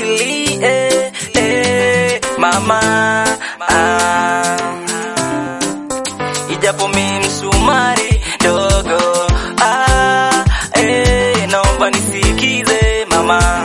usilie eh, mama ah. Ijapo mi msumari dogo ah, eh, naomba nisikize mama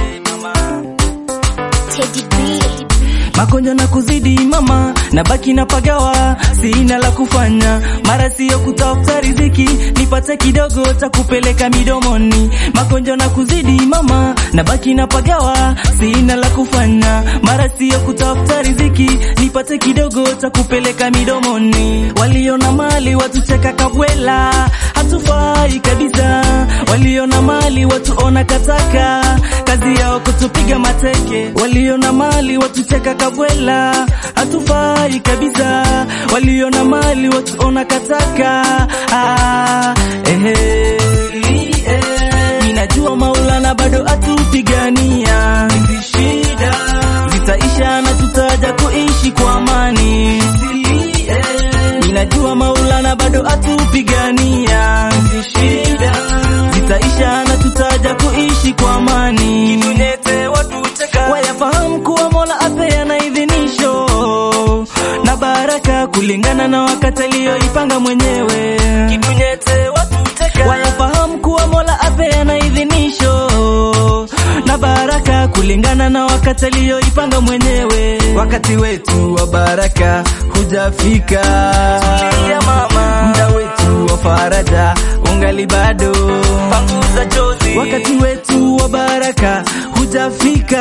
Teddy B. magonjwa na kuzidi mama, na baki na pagawa, sina la kufanya, mara sio kutafuta riziki, nipate kidogo cha kupeleka midomoni. Magonjwa na kuzidi mama, na baki na pagawa, sina la kufanya, mara sio kutafuta riziki, nipate kidogo cha kupeleka midomoni. Waliona mali watucheka kabwela, hatufai kabisa. Waliona mali watuona kataka, kazi yao kutupiga mateke. Waliona mali watucheka kabwela, hatufai kabisa. Waliona mali watuona kataka, ah, ehe. Ninajua Maulana bado atupigania, hizi shida zitaisha na tutaja kuishi kwa amani. Ninajua Maulana bado atupigania, hizi shida zitaisha na tutaja kuishi kwa amani. Kitunete watu cheka, wayafahamu kuwa Mola apeana idhinisho na baraka kulingana na wakati aliyoipanga mwenyewe. Kitunete watu cheka, wayafahamu kuwa Mola apeana idhinisho na baraka kulingana na wakati aliyoipanga mwenyewe. Wakati wetu wa baraka hujafika, tulia mama, muda wetu wa faraja ungali bado, panguza chozi. Wakati wetu wa baraka hujafika,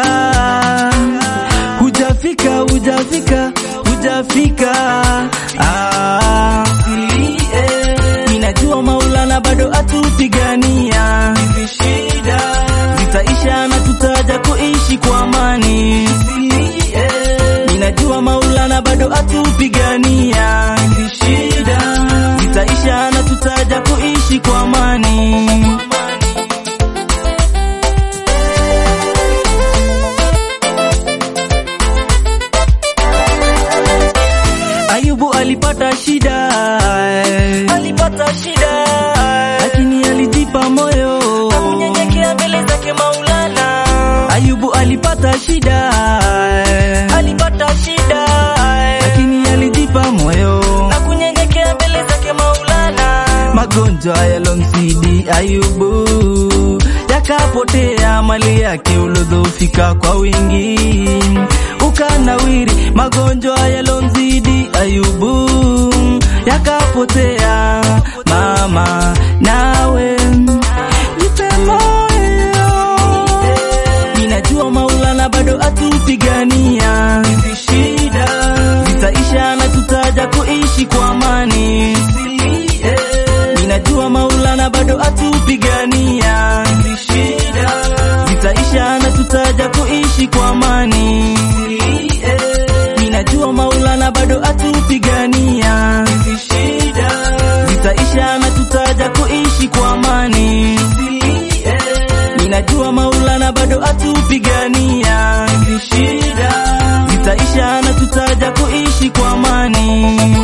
hujafika, hujafika, hujafika. Ah, tulie. Ninajua Maulana bado atupigania, hizi shida zitaisha na tutaja kuishi kwa amani. Ninajua Maulana bado atupigania, hizi shida zitaisha na tutaja kuishi kwa amani. Ayubu alipata shida, alipata shida, lakini alijipa moyo na kunyenyekea mbele zake Maulana. Ayubu alipata shida, alipata shida, lakini alijipa moyo na kunyenyekea mbele zake Maulana. Magonjwa yalomzidi Ayubu yakapotea, mali yake ulodhofika kwa wingi ukanawiri. Magonjwa yalomzidi Ayubu yakapotea, mama nawe jipe moyo. Ninajua Maulana bado atupigania, hizi shida zitaisha na tutaja kuishi kwa amani. Ninajua Maulana bado atupigania, hizi shida zitaisha na tutaja kuishi kwa amani. Ninajua Maulana bado atupigania, hizi shida zitaisha na tutaja kuishi kwa amani. Ninajua Maulana bado atupigania, hizi shida zitaisha na tutaja kuishi kwa amani.